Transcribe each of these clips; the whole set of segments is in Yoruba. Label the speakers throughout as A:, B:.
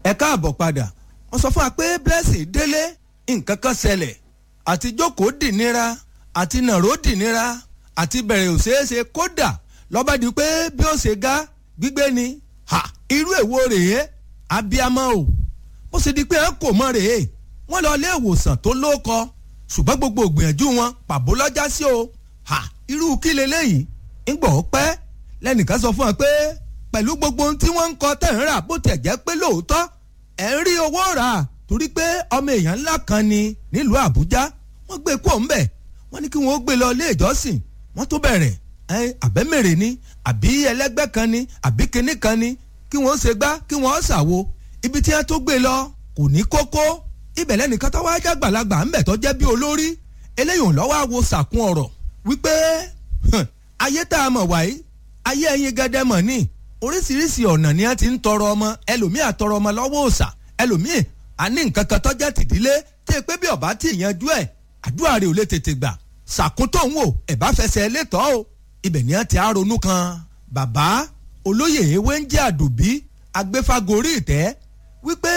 A: ẹ káàbọ̀ padà wọ́n sọ fún wa pé blessing délé nǹkan kan ṣẹlẹ̀ àti jókòó dìnira àti nàró dìnira àti bẹ̀rẹ̀ òṣèṣe kódà lọ́ba di pé bí ó ṣe ga gbígbé ni ha irú èwo rèé abiyamọ o bó ṣe di pé ẹ kò mọ rèé wọ́n lọ ilé ìwòsàn tó lóko ṣùgbọ́n gbogbo ògbìyànjú wọn pàbó lọ́jà sí o ha irú kí leléyìí ńgbọ̀ pẹ́ lẹ́nìkan sọ fún ọ pé pẹ̀lú gbogbo ohun tí wọ́n ń kọ tẹ̀ ń rà bó tẹ̀ jẹ́ pé lóòótọ́ ẹ̀ ń rí owó rà torí pé ọmọ èèyàn ńlá kan ni nílùú àbújá wọ́n gbé kó ńbẹ̀ wọ́n ní kí wọ́n gbé lọ ilé ìjọsìn wọ́n tó bẹ̀rẹ̀ ẹ àbẹ́mẹ̀rẹ̀ ni àbí ẹlẹ́gbẹ́ kan ni àbí kinní kan ni kí wọ́n ṣe gbá kí wọ́n ṣàwo ibi tí wọ́n tó gbé lọ kò ní kókó ibẹ̀ lẹ́nìkan tó wáá jágbàlagbà ńbẹ̀ tó jẹ́ bí olórí eléyìí ò lọ́wọ́ àwo sàkún ọ̀rọ̀ wípé ayé tá a mọ̀ wáyé ayé ẹyin gẹ́dẹ́ mọ̀ ní oríṣiríṣi ọ̀nà ni a ti ń tọrọ ọmọ ẹlòmíì àtọrọ ọmọ lọ́wọ́ òòṣà ẹlòmíì àní nǹkan kan tọ́jà tìdílé tí ẹ pé bí ọba tí ìyanjú ẹ̀ àdúrà rẹ̀ ò lè tètè gbà ṣàkóńtò ń wò ẹ̀ bá fẹsẹ̀ létọ́ o ibẹ̀ ni a ti á ronú kan bàbá olóyè ewé ń jẹ́ àdùbí agbéfagórí ìtẹ́ wípé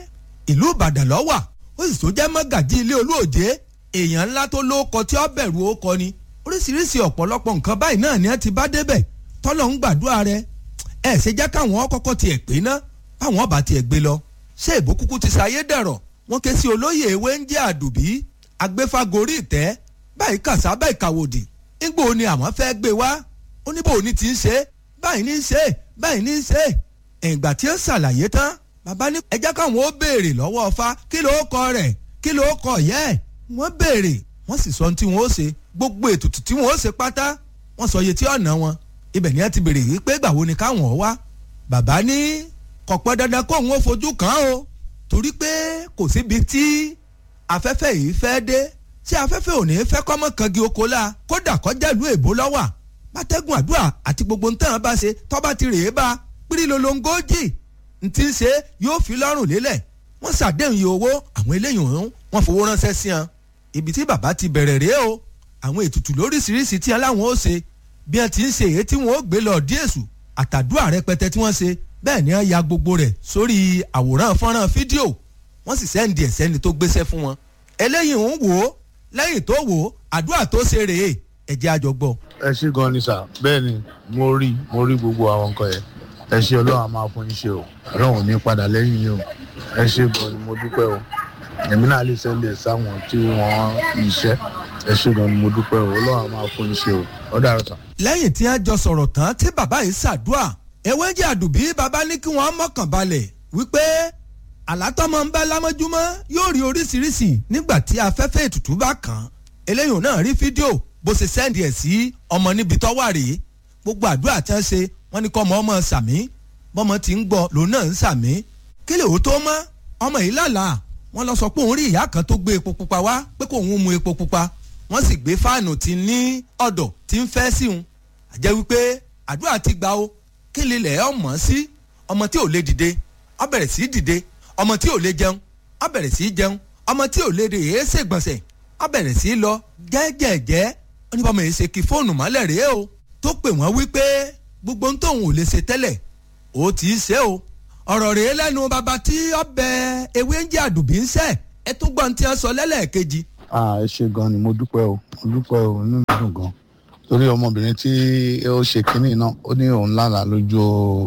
A: ìlú ìbàdàn lọ́wà ó sì tó jẹ́ mọ́gàjí ilé olóòjé èèyàn ńlá tó lóko tí ó bẹ̀rù ó kọ ni oríṣiríṣi ọ̀pọ̀lọpọ̀ nǹkan báyìí náà ni a ti bá débẹ̀ tọ́lọ̀ ń gbàdúrà rẹ ẹ ṣe jẹ́ káwọn kọ́kọ́ tiẹ̀ pé ná báwọn ọba tiẹ̀ gbé lọ ṣé ìbò kúkú ti ṣayé dẹ̀rọ̀ wọ́n ké sí olóyè ewé ń jẹ́ àdùbí agbéfagórí ìtẹ́ báyìí kàṣá báyìí kàwòdì nígbò ni àwọn fẹ́ gbé wá oníbò ní ti ń ṣe báyìí ní í ṣe báyìí ní í ṣe ìgbà tí ó ṣàlàyé tán bàbá ní ẹ jẹ́ káwọn ó béèrè lọ́wọ́ ọfá kí ló kọ rẹ̀ kí ló kọ yẹ́ ẹ̀ wọ́n béèrè wọ́n sì sọ ohun tí wọ́n ó ṣe gbogbo ètùtù tí wọ́n ó ṣe pátá wọ́n sọ iye tí ọ̀nà wọn ibẹ̀ ni ẹ ti béèrè yìí pé gbàwo ni káwọn ọ wá bàbá ní kò pẹ́ dandan kó òun ó fojú kàn án o torí pé kò síbi tí afẹ́fẹ́ yìí fẹ́ dé tí afẹ́fẹ́ ò ní fẹ́ kọ́mọ́ kangi oko la kódà kọjá ìlú èbó lọ́wà bátẹ́gùn àdúrà àti gbogbo ntàn bá ṣe tọ́ba ti rèé bá pírí lolongójì ntí ń ṣe yóò fi lọ́rùn lélẹ̀ wọ́n ṣàdéhùn iye owó àwọn eléyìí ọ̀hún wọ́n fowó ránṣẹ́ sí wọn ibi tí bàbá ti bẹ̀rẹ̀ rèé o àwọn ètùtù lóríṣiríṣi tí aláwọn ó ṣe bí wọ́n ti ń ṣe èyí tí wọ́n ó gbé lọ díèṣù àtàdúrà rẹpẹtẹ tí wọ́n ṣe bẹ́ẹ̀ ni wọ́n ya gbogbo rẹ̀ sórí àwòrán fọ́nrán fídíò wọ́n sì sẹ́ǹdì ẹ̀ sẹ́ni tó gbéṣẹ́ fún wọn eléyìí ń wò ó lẹ́yìn tó wò ó àdúrà tó ṣe rèé ẹ̀jẹ̀ àjọgbọ́.
B: ẹ ṣe gan ni sà bẹ́ẹ̀ ni mo rí mo rí gbogbo àwọn nǹkan yẹn ẹ ṣe ọlọ́run a máa fún yín ṣe o ọlọ́run ò ní padà lẹ́yìn yín o ẹ ṣe gan ni mo dúpẹ́ o èmi náà lè sẹ́lẹ̀ sáwọn tí wọ́n iṣẹ́ ẹ ṣe gan ni mo dúpẹ́ o ọlọ́run a máa fún yín ṣe o ó dára sà.
A: lẹ́yìn tí wọ́n jọ sọ̀rọ̀ tán tí bàbá yìí ṣàdúà ewé jẹ́ àdùbí bàbá ní kí wọ́n mọ̀kàn balẹ̀ wípé àlátọ́mọ ń bá lámọ́júmọ́ yóò rí oríṣiríṣi nígbà tí afẹ́fẹ́ ètùtù bá kàn án eléyìí náà rí fídíò bó ṣe sẹ́ndì ẹ̀ sí ọmọ níbi tó wà rèé gbogbo àdúrà tí wọ́n ṣe wọ́n ní kọ́ ọmọ ọmọ sàmí bọ́mọ ti ń gbọ́ lòun náà ń sàmí kí lè ó tó mọ́ ọmọ yìí lálàá wọ́n lọ sọ pé òun rí ìyá kan tó gbé epo pupa wá pé kò ń mu epo pupa wọ́n sì gbé fáànù tí ní ọ̀dọ̀ tí ń fẹ́ sí òun àjẹ́ wípé àdúrà ti gbà ó kí lè lẹ̀ ọmọ sí ọmọ tí ò lè dìde ó bẹ̀rẹ̀ sí dìde ọmọ tí ò lè jẹun ó bẹ̀rẹ̀ sí jẹun ọmọ tí ò lè rè é ṣègbọ̀nsẹ̀ ó bẹ̀rẹ̀ sí lọ jẹ́jẹ̀jẹ́ ó ní bọ́mọ yìí ṣe kí fóònù mọ́lẹ̀ rèé o tó pè wọ́n wípé gbogbo ohun tóun ò lè ṣe tẹ́lẹ̀ ó ti í ṣe o ọ̀rọ̀ rèé lẹ́nu bàbá tí ọbẹ̀ ewé ń jẹ́ àdùbí ń ṣẹ́ ẹ tún gbọ́n tí wọ́n sọ lẹ́lẹ́ẹ̀kejì.
B: ẹ ṣe gan ni mo dúpẹ́ o mo dúpẹ́ o inú mi dùn gan torí ọmọbìnrin tí ó ṣe kínní náà ó ní òun lálàá lójú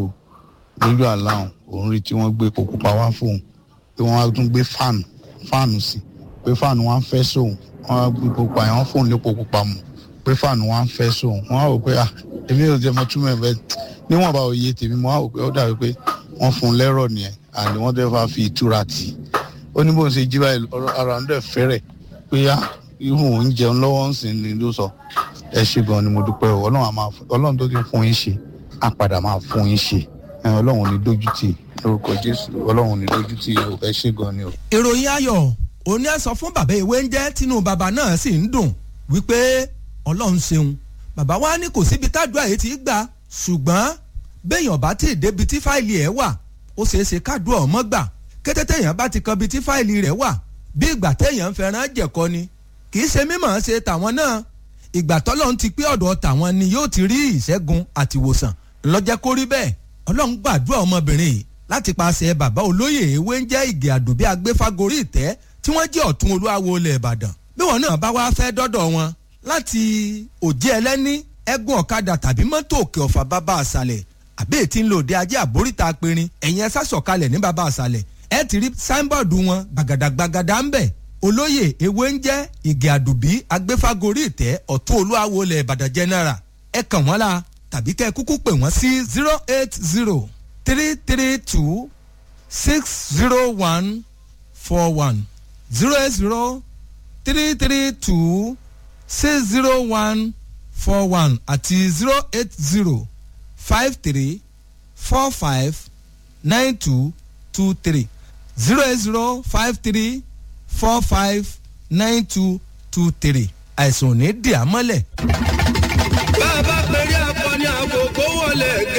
B: lójú àlá òun rí tí wọ́n gbé epo pupa wá fóun pé wọ́n á tún gbé fáànù fáànù sí pé fáànù wọn á fẹ́ sóun wọ́n á gbé epo pupa yẹn wọ́n fóun lépo pupa mu pé fáànù wọn á fẹ́ sóun wọ́n á wò pé ah èmi ò jẹ́ mọ túmọ̀ ẹ̀ bẹ́ẹ̀ níwọ̀nba òye tèmi mo á wò pé ó dàbí pé wọ́n fún un lẹ́rọ̀ nìyẹn àní wọ́n dẹ́ fà fi ìtura tì í ó ní bóun ṣe jí báyìí ara ń dẹ̀ fẹ́rẹ̀ pé á ihun òun jẹun lọ́wọ́ ń sìn ní ló sọ ẹ ṣe gan ni mo dúpẹ́ o ọlọ́run tó ti fún yín ṣe á padà máa fún yín ṣe ọlọ́run ní dójú tì lórúkọ jésù ọlọ́run ní dójú tì ẹ ṣe gan ni o.
A: ìròyìn ayọ̀ òní ẹ sọ fún bàbá ìwé ń jẹ́ tínú bàbá náà sì ń dùn wípé ọlọ́run ṣeun bàbá wa ní kò síbi tádùá yìí ti gbà ṣùgbọ́n béèyàn bá ti débi tí fáìlì ẹ̀ wà ó ṣeé ṣe kádùá ọmọ gbà kété téèyàn bá ti kan bi tí fáìlì rẹ̀ wà bí ìgbà téèyàn ń fẹ́ràn jẹ̀kọ ni kì í ṣe mímọ̀ ṣe tàwọn náà ìgbà tọ́lọ́run ti pé ọ̀dọ̀ tàwọn ni yóò ti rí ìṣẹ́gun àtìwòsàn lọ́jẹ́ kó rí bẹ́ẹ̀ ọlọ́run gbàdúrà ọmọbìnrin yìí láti paṣẹ bàbá olóyè ewé ń jẹ́ ìgè àdùbí agbéfágorí ìtẹ́ tí wọ́n jẹ́ ọ̀tún olúwawo ilẹ̀ ìbàdàn bí wọn náà bá wá fẹ́ dọ́dọ̀ wọn láti òjé ẹlẹ́ní ẹ̀gùn ọ̀kadà tàbí mọ́tò òkè ọ̀fà bàbá àṣàlẹ̀ àbí ètí ń lò dé ajé àbóríta apẹ̀rin ẹ̀yìn ẹ̀sà sọ̀kalẹ̀ ní bàbá àṣàlẹ̀ ẹ̀ ti rí sáínbọ̀dù wọn gbàgàdàgbàgàdà ń bẹ̀ olóyè ewé ń jẹ́ ìgè àdùbí agbéfágorí ìtẹ́ ọ̀tún olúwawo ilẹ̀ ìbàdàn general ẹ kàn wọ́n la tàbí kẹ́ ẹ kúkú pè wọ́n sí zero eight zero three three two six zero one four one zero eight zero three three two six zero one four one àti zero eight zero five three four five nine two two three zero eight zero five three four five nine two two three àìsàn ò ní dì á mọ́lẹ̀.
C: bá a bá pèrè akọni àkókò wọlé